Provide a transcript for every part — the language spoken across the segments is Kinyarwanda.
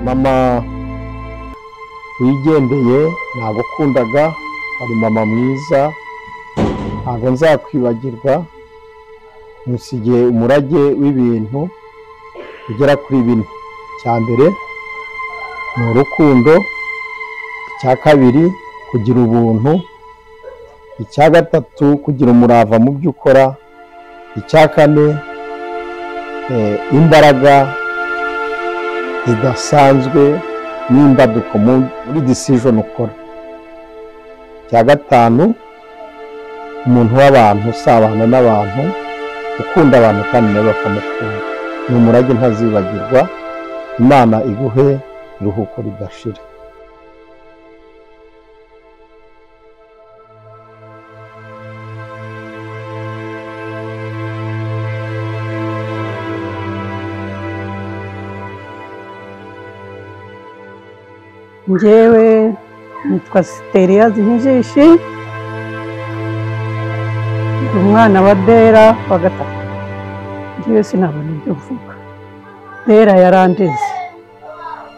mama wigendeye nagukundaga wari mama mwiza ntabwo nzakwibagirwa musigiye umurage w'ibintu ugera kuri bine icya mbere ni urukundo icya kabiri kugira ubuntu icya gatatu kugira umurava mu byo ukora icya kane eh, imbaraga idasanzwe n'imbaduko mu- muri decision ukora icya gatanu umuntu w'abantu usabana n'abantu ukunda abantu kandi nawe bakamukunda ni umurage ntazibagirwa imana iguhe iruhuko ridashira njyewe nitwa siteriya zihinjishi ndi umwana wa dera wa gatatu njyewe sinabona ibyo mvuga dera yarandeze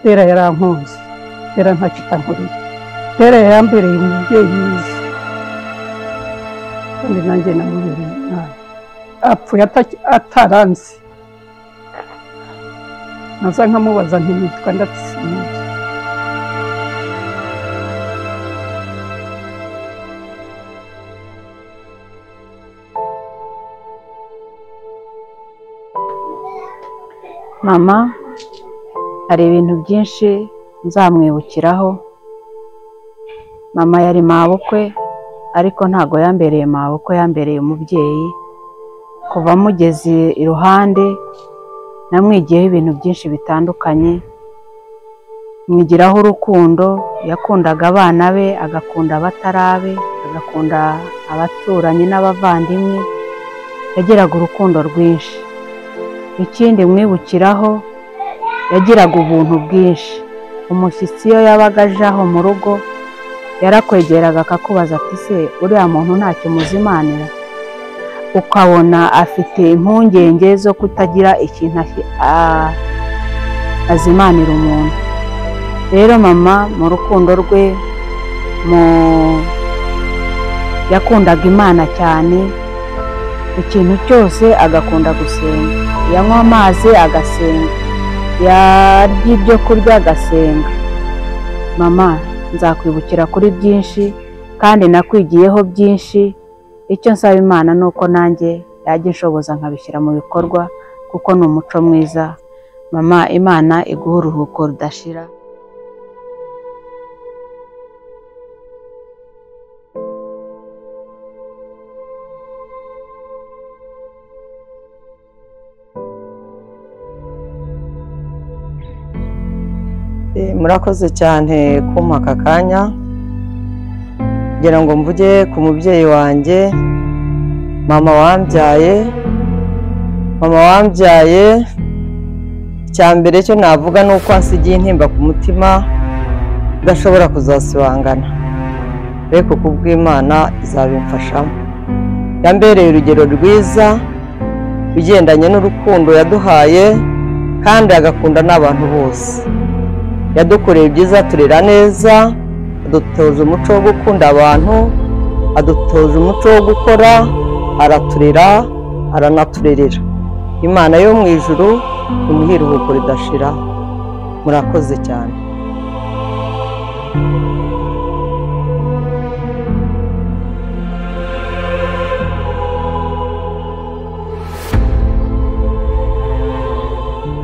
dera yarankunze dera ntacyo itankoreye dera yambereye umubyeyi mwiza kandi nanjye namubereye umwana apfuye ataki- ataranzi naza nkamubaza ntimitwa ndatsimuzi mama hari ibintu byinshi nzamwibukiraho mama yari mabukwe ariko ntago yambereye mabukwe yambereye umubyeyi kuva mugeze iruhande namwigiyeho ibintu byinshi bitandukanye mwigiraho urukundo yakundaga abana be agakunda abatari abe agakunda abaturanyi n'abavandimwe yagiraga urukundo rwinshi ikindi mwibukiraho yagiraga ubuntu bwinshi umushyitsi iyo yabaga aje aho mu rugo yarakwegeraga akakubaza ati se uriya muntu ntacyo umuzimanira ukabona afite impungenge zo kutagira ikintu ahi- a- azimanira umuntu rero mama mu rukundo rwe mu yakundaga imana cyane ikintu cyose agakunda gusenga yanywa amazi agasenga yarya ibyo kurya agasenga mama nzakwibukira kuri byinshi kandi nakwigiyeho byinshi icyo nsaba imana ni uko nanjye yajya inshoboza nkabishyira mu bikorwa kuko ni umuco mwiza mama imana iguha uruhuko rudashira Eh, murakoze cyane kumpa aka kanya kugira ngo mvuge ku mubyeyi wanjye mama wambyaye mama wambyaye icya mbere cyo navuga ni uko ansigiye intimba ku mutima udashobora kuzasibangana ariko ku bw'imana izabimfashamo yambereye urugero rwiza ibigendanye n'urukundo yaduhaye kandi agakunda n'abantu bose yadukoreye ibyiza turera neza adutoza umuco wo gukunda abantu adutoza umuco wo gukora araturera aranaturerera imana yo mu ijuru imuha iruhuko ridashira murakoze cyane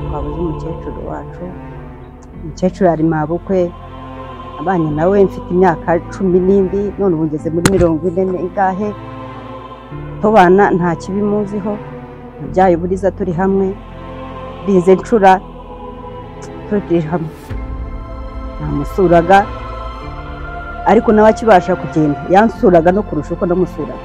twabuze umukecuru wacu umukecuru yari mabukwe abanye nawe mfite imyaka cumi n'indi none ubu ngeze muri mirongo ine n'ingahe tubana nta kibi muziho nabyaye uburiza turi hamwe bize ncura turi hamwe namusuraga ariko nawe akibasha kugenda yansuraga no kurusha uko namusuraga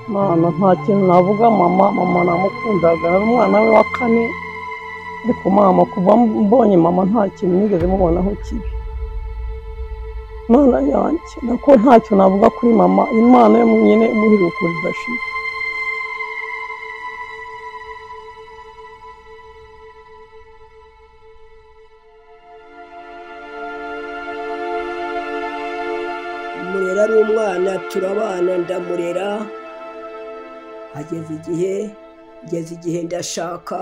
Imana nta kintu navuga mama mama namukundaga ari umwana we wa kane ariko mama kuva mbonye mama nta kintu nigeze mubonaho kibi Imana yanjye nako ntacyo navuga kuri mama Imana yo nyine muri rukuri idashira murera ari umwana turabana ndamurera ageze igihe ngeze igihe ndashaka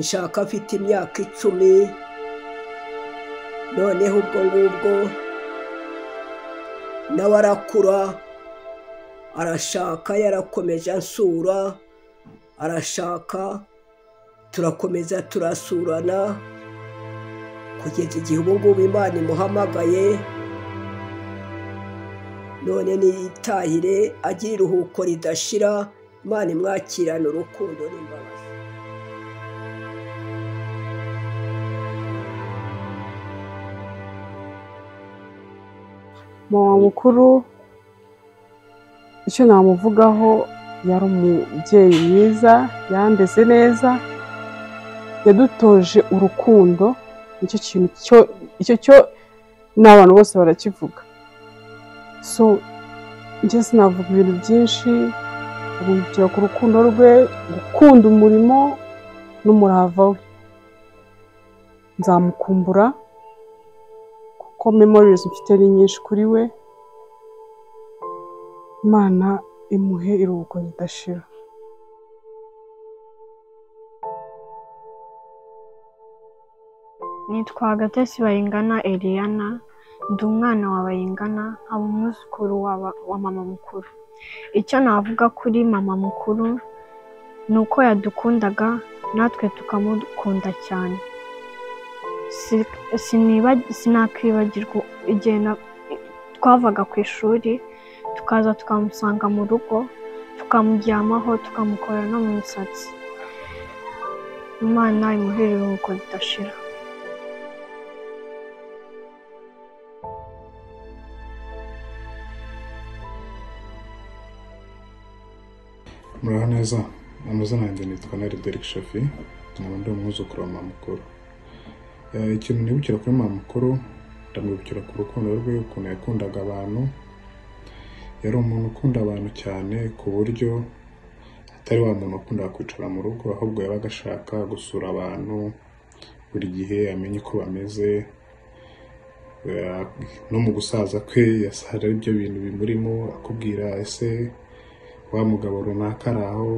nshaka afite imyaka icumi noneho ubwo ngubwo nawe arakura arashaka yarakomeje ansura arashaka turakomeza turasurana kugeza igihe ubu ngubu imana imuhamagaye none niyitahire agire iruhuko ridashira imana imwakirane urukundo n'imbabazi mama mukuru icyo namuvugaho yari umubyeyi mwiza yandeze neza yadutoje urukundo nicyo kintu cyo icyo cyo n'abantu bose barakivuga so njye sinavuga ibintu byinshi urugero ku rukundo rwe gukunda umurimo n'umurava we nzamukumbura kuko memorizi mfite ni nyinshi kuri we imana imuhe iruhuko ridashira nitwa agatesi bayingana Eliana ndi umwana wa bayingana nkaba umwuzukuru wa ba- wa mama mukuru icyo navuga kuri mama mukuru ni uko yadukundaga natwe tukamukunda cyane Si- siniba- sinakwibagirwa igihe na- twavaga ku ishuri tukaza tukamusanga mu rugo tukamuryamaho tukamukorera no mu misatsi imana imuhere iruhuko ridashira muraho neza amazina yanjye nitwa nari Derek Shafi nkaba ndi umwuzukuru wa mama mukuru Eh, ikintu nibukira kuri mama mukuru ndamwibukira ku rukundo rwe ukuntu yakundaga abantu yari umuntu ukunda abantu cyane ku buryo atari wa muntu wakundaga kwicara mu rugo ahubwo yabaga ashaka gusura abantu buri gihe amenye uko bameze Eh, no mu gusaza kwe yasaza ari byo bintu bimurimo akubwira ese wa mugabo runaka ari aho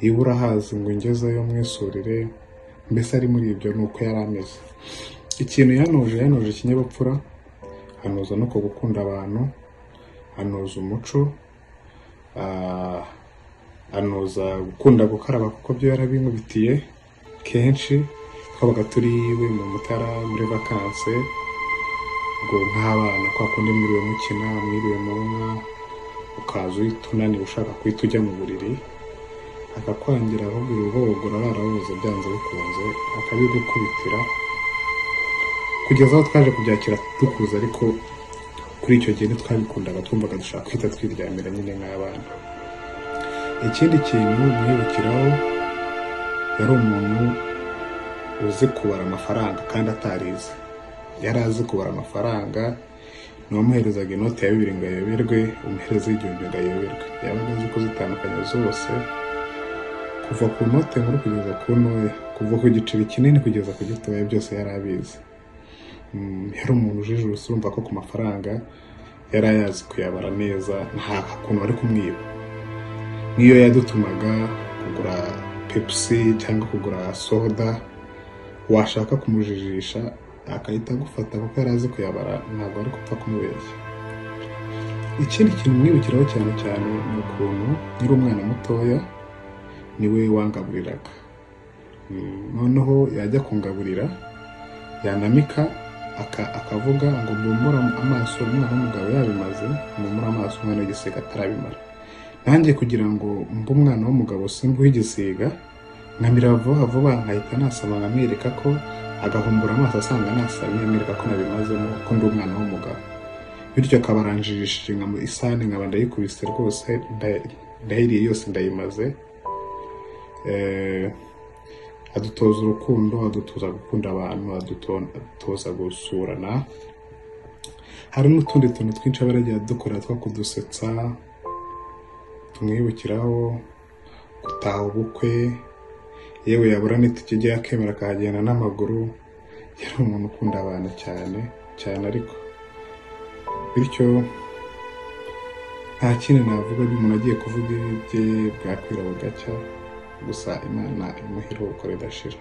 iyo urahazi ngo ngezeyo mwisurire mbese ari muri ibyo ni uko yari ameze ikintu yanuje yanuje ikinyabupfura hanoza no ku gukunda abantu hanoza umuco ah, hanoza gukunda gukaraba kuko byo yarabimubitiye kenshi twabaga turi iwe mu mutara muri vakanse ngo nk'abana kwa kundi mwiriwe mukina mwiriwe mu nka ukaza uhita unaniwe ushaka guhita ujya mu buriri akakwangira ahubwo urubogora ararabuze byanze bikunze akabigukubitira kugeza aho twaje kubyakira dukuze ariko kuri icyo gihe ntitwabikundaga twumvaga dushaka guhita twiryamira nyine nk'abana ikindi kintu mwibukiraho yari umuntu uzi kubara amafaranga kandi atarize yari azi kubara amafaranga ntiwamuherezaga inoti ya bibiri ngo ayoberwe umuhereza y'igihumbi ngo ayoberwe yabaga azi kuzitandukanya zose kuva ku note nkuru kugeza ku ntoya kuva ku giceri kinini kugeza ku gitoya byose yari abizi Mm, yari umuntu ujijuse urumva ko ku mafaranga yari ayazi kuyabara neza nta kuntu bari kumwiba niyo yadutumaga kugura pepusi cyangwa kugura soda washaka kumujijisha agahita agufata kuko yari azi kuyabara ntabwo ari gupfa kumubeshya ikindi kintu mwibukiraho cyane cyane ni ukuntu nyiri umwana mutoya niwe wangaburiraga Mm, noneho yajya kungaburira yanamika aka- akavuga ngo mumbura amaso umwana w'umugabo yabimaze mumbura amaso umwana w'igisiga atarabimara nanjye kugira ngo mbe umwana w'umugabo simbuhe igisiga nkamira vuba vuba nkahita nasaba nkamwereka ko agahumbura amaso asanga nasamye amwereka ko nabimazemo ko ndi umwana w'umugabo bityo akabaranjirishije nka mu isahani nkaba ndayikubise rwose nda- ndahiriye yose ndayimaze Eh, adutoza urukundo adutoza gukunda abantu aduto- adutoza gusurana hari n'utundi tuntu twinshi aba yaragiye adukora two kudusetsa tumwibukiraho gutaha ubukwe yewe yabura n'itike rye akemera akahagenda n'amaguru yari umuntu ukunda abantu cyane cyane ariko bityo nta kindi navuga umuntu agiye kuvuga ibye bwakwira bugacya gusa imana imuhira uko ridashira